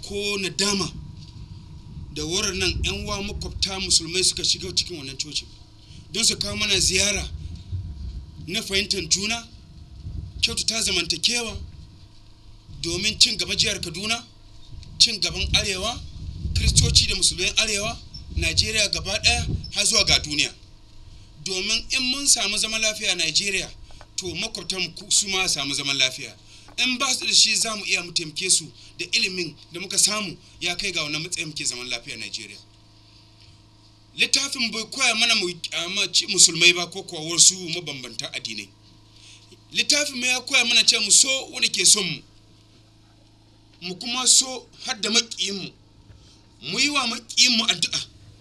ko nadama da wurin nan 'yan wa makwabta musulmai suka shiga cikin wannan cocin don su kawo mana ziyara na fahimtar juna kyautata zamantakewa domin cin gaba jihar kaduna cin gaban arewa kristoci da musulmai arewa najeriya gaba ɗaya har zuwa ga duniya domin in mun samu zaman lafiya a najeriya to makwabtan su ma samu zaman lafiya in ba su da shi za mu iya mu taimake su da ilimin da muka samu ya kai ga wannan matsayin muke zaman lafiya a najeriya littafin bai koya mana mu kyamaci musulmai ba ko kuwa wasu mabambantan addinai littafin mai ya koya mana ce mu so wanda ke son mu mu kuma so har da maƙiyinmu mu yi wa maƙiyinmu addu'a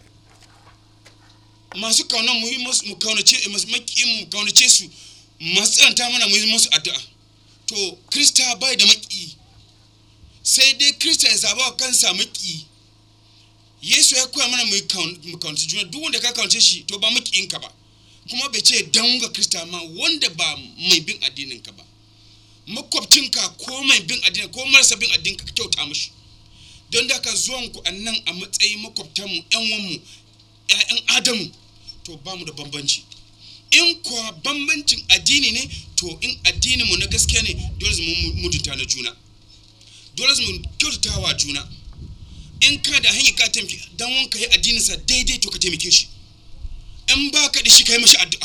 masu kaunan mu yi mu kaunace maƙiyinmu mu kaunace su masu tsananta mana mu yi musu addu'a to krista bai da maƙi sai dai krista ya zaba wa kansa maƙi yesu ya koya mana mu kaunace juna duk wanda ka kaunace shi to ba maƙiyinka ba kuma bai ce dan ga krista ma wanda ba mai bin addininka ba makwabcinka ko mai bin addini ko marasa bin addini ka kyauta mishi don da ka zuwan ku nan a matsayin makwabtanmu yan wanmu ƴaƴan adamu to ba mu da bambanci in kuwa bambancin addini ne to in addinin mu na gaskiya ne dole mu mutunta na juna dole mu kyautata wa juna in ka da hanyar ka taimaki dan wanka yi addininsa daidai to ka taimake shi in ba ka da shi ka yi mashi addu'a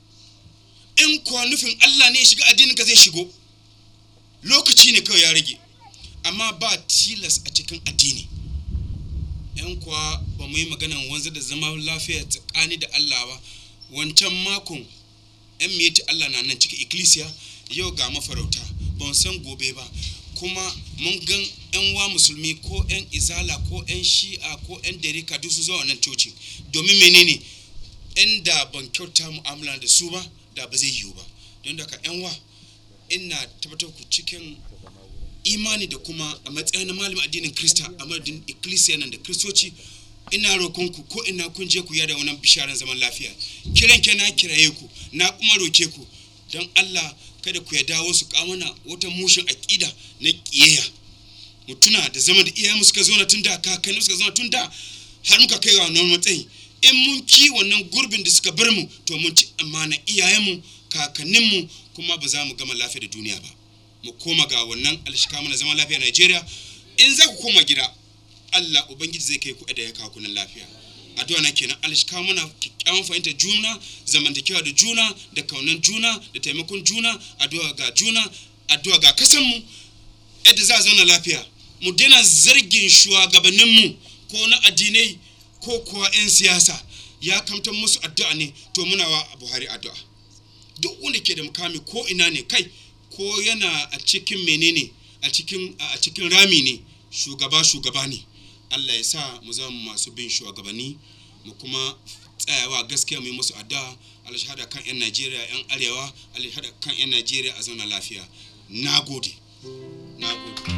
in kuwa nufin Allah ne ya shiga addininka zai shigo lokaci ne kawai ya rage amma ba tilas a cikin addini yan kuwa ba mu yi maganan wanzar da zama lafiya tsakani da Allah ba wancan makon yan miyati Allah na nan cikin ikkilisiya yau ga mafarauta ban san gobe ba kuma mun gan yan wa musulmi ko yan izala ko yan shi'a ko yan derika duk su zuwa wannan coci domin menene inda ban kyauta mu'amala da su ba da ba zai yiwu ba don daga yan wa ina tabbatar ku cikin imani da kuma a matsayin malamin addinin krista a madadin ikkilisiya nan da kristoci ina roƙon ku ko ina kun je ku yada wannan bisharan zaman lafiya kiran ke na kiraye ku na kuma roke ku don allah kada ku ya dawo su kamana wata mushin aƙida na ƙiyayya mu tuna da zama da iyayenmu suka zauna tun da kakanni suka zauna tun da har muka kai ga wannan matsayi in mun ki wannan gurbin da suka bar mu to mun ci amana iyayenmu kakanninmu kuma ba za mu gama lafiya da duniya ba mu koma ga wannan alshika mana zaman lafiya Najeriya in za ku koma gida Allah ubangiji zai kai ku da ya kawo kunan lafiya addu'a na kenan alshika mana kyakkyawan fahimta juna zamantakewa da juna da kaunan juna da taimakon juna addu'a ga juna addu'a ga kasanmu yadda za a zauna lafiya mu daina zargin shugabanninmu ko na addinai ko kuwa 'yan siyasa ya kamta musu addu'a ne to muna wa buhari addu'a duk wanda ke da mukami ko ina ne kai ko yana a cikin menene a cikin a cikin rami ne shugaba shugaba ne Allah ya sa mu zama masu bin shugabanni mu kuma tsayawa gaskiya mu yi musu addu'a Allah shahada kan yan Najeriya yan arewa Allah shahada kan yan Najeriya a zauna lafiya nagode nagode